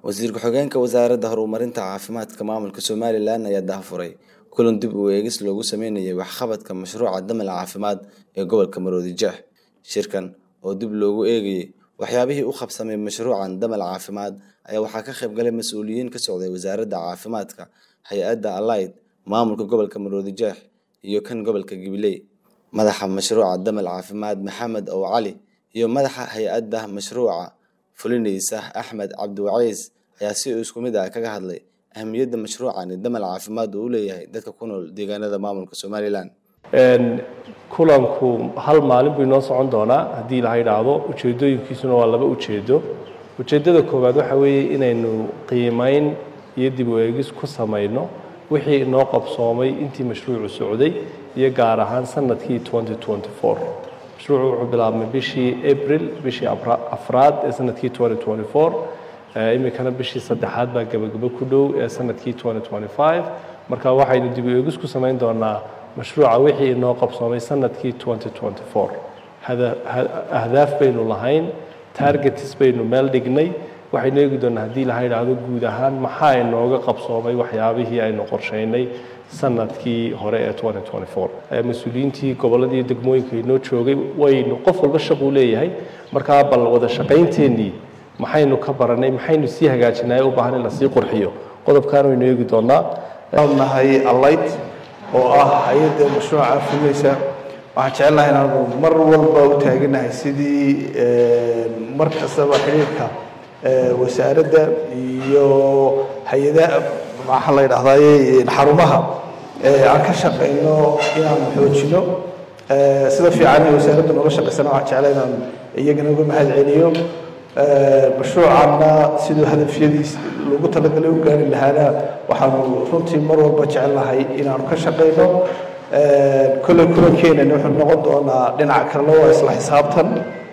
wasiir ku-xigeenka wasaaradda horumarinta caafimaadka maamulka somalilan ayaa daahfuray kulan dib u eegis loogu sameynayay waxqabadka mashruuca damal caafimaad ee gobolka maroodi jeex shirkan oo dib loogu eegayay waxyaabihii u qabsamay mashruucan damal caafimaad ayaa waxaa ka qayb galay mas-uuliyiin ka socday wasaaradda caafimaadka hay-adda alayd maamulka gobolka maroodi jeex iyo kan gobolka gibiley madaxa mashruuca damal caafimaad maxamed ow cali iyo madaxa hay-adda mashruuca fulinaysa axmed cabdiwaciis ayaa si isku mid ah kaga hadlay ahamiyadda mashruucani damal caafimaad uu u leeyahay dadka ku nool deegaanada maamulka somalilan kulanku hal maalin buu inoo socon doonaa haddii la yidhaahdo ujeedooyinkiisuna waa laba ujeedo ujeeddada koowaad waxa weeye inaynu qiimayn iyo dib u eegis ku samayno wixii inoo qabsoomay intii mashruucu socday iyo gaar ahaan sanadkii mashruucu wuxuu bilaabmay bishii abril bishii afraad ee sanadkii iminkana bishii saddexaad baa gebagabo ku dhow ee sanadkii marka waxaynu dib u eegis ku samayn doonaa mashruuca wixii inoo qabsoomay sanadkii ahdaaf baynu lahayn targets baynu meel dhignay waxaynu eegi doonaa haddii laha yidhaahdo guud ahaan maxaa inooga qabsoomay waxyaabihii aynu qorshaynay sanadkii hore ee mas-uuliyiintii gobolladii degmooyinka inoo joogay waynu qof walba shaquu leeyahay markaa bal wada shaqaynteenii maxaynu ka baranay maxaynu sii hagaajinay u baahan in lasii qurxiyo qodobkan waynu eegi doonaa nahay allayd oo ah hay-adda mashruuca fulinaysa waxaan jecelnahay inaanu mar walba u taaganahay sidii mar kastaba xidhiirka wasaaradda iyo hay-adaha maxaa la yidhahdaye xarumaha aan ka shaqayno inaanu xoojino sida fiican ee wasaaradda nooga shaqaysana waxaan jeclay inaan iyagana uga mahad celiyo mashruucanna siduu hadafyadiis loogu talagalay u gaari lahaana waxaanu runtii mar walba jecelnahay inaanu ka shaqayno kolley kulankeenana wuxuu noqon doonaa dhinaca kalena waa isla xisaabtan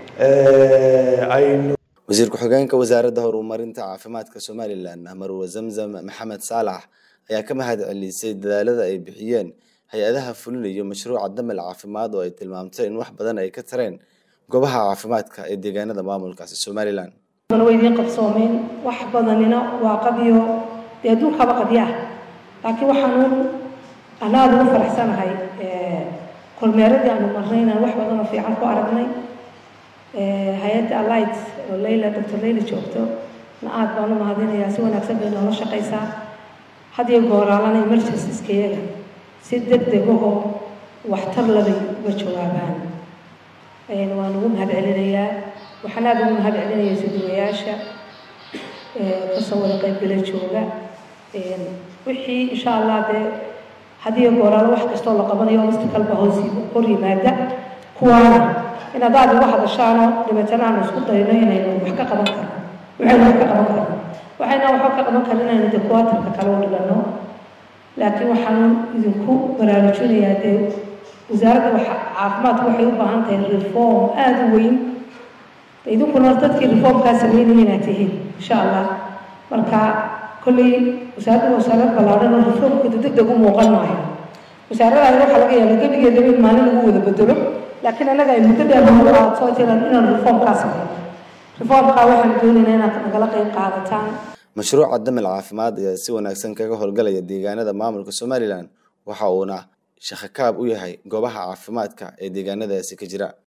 aynu wasiir ku-xigeenka wasaaradda horumarinta caafimaadka somalilan marwe zamzam maxamed saalax ayaa ka mahad celisay dadaalada ay bixiyeen hay-adaha fulinayo mashruuca damal caafimaad oo ay tilmaamtay in wax badan ay ka tareen goobaha caafimaadka ee deegaanada maamulkaasi somalilan way idiin qabsoomeen wax badanina waa qadiyo dee adduunkaba qadyo ah laakiin waxaanu anaad ugu faraxsanahay kormeeradii aanu marnay inaan wax badan oo fiican ku aragnay hay-adda alight oo leyla doctor leyla joogto na aad baan u mahadinayaa si wanaagsan bay noola shaqaysaa hadiyo gooraalana emergenciskeyaga si deg degahoo waxtar labay uga jawaabaan waan ugu mahad celinayaa waxaan aada ugu mahad celinaya suduwayaasha kasoo wada qaybgala jooga wixii insha allah dee hadiyo gooraalo wax kastoo la qabanayo obstakalba hoos hor yimaada kuwaana inaad aada uga hadashaano dabeetana aanu isku dayno inaynu wax ka qaban karno waxaynu wax ka qaban karno waxayna waxba ka qaban karin inaynu dee kuwaatarka kale u dhigano laakiin waxaan idinku baraarujinayaa dee wasaaradda caafimaadku waxay u baahan tahay reform aada u weyn idinkuna dadkii reformkaa sameynaya inaad tihiin insha allah marka kolley wasaaradda wasaarad ballaadhan oo reformka deg deg u muuqan maayo wasaaradaani waxaa laga yaaba gebigeedaba in maalin lagu wada bedelo laakiin annaga ay muddo dheer noogu qaadato inaan inaan reformkaa sameyn reformkaa waxaan doonaynaa inaad nagala qayb qaadataan mashruuca damal caafimaad ayaa si wanaagsan kaga howlgalaya deegaanada maamulka somalilan waxa uuna shaqakaab u yahay goobaha caafimaadka ee deegaanadaasi ka jira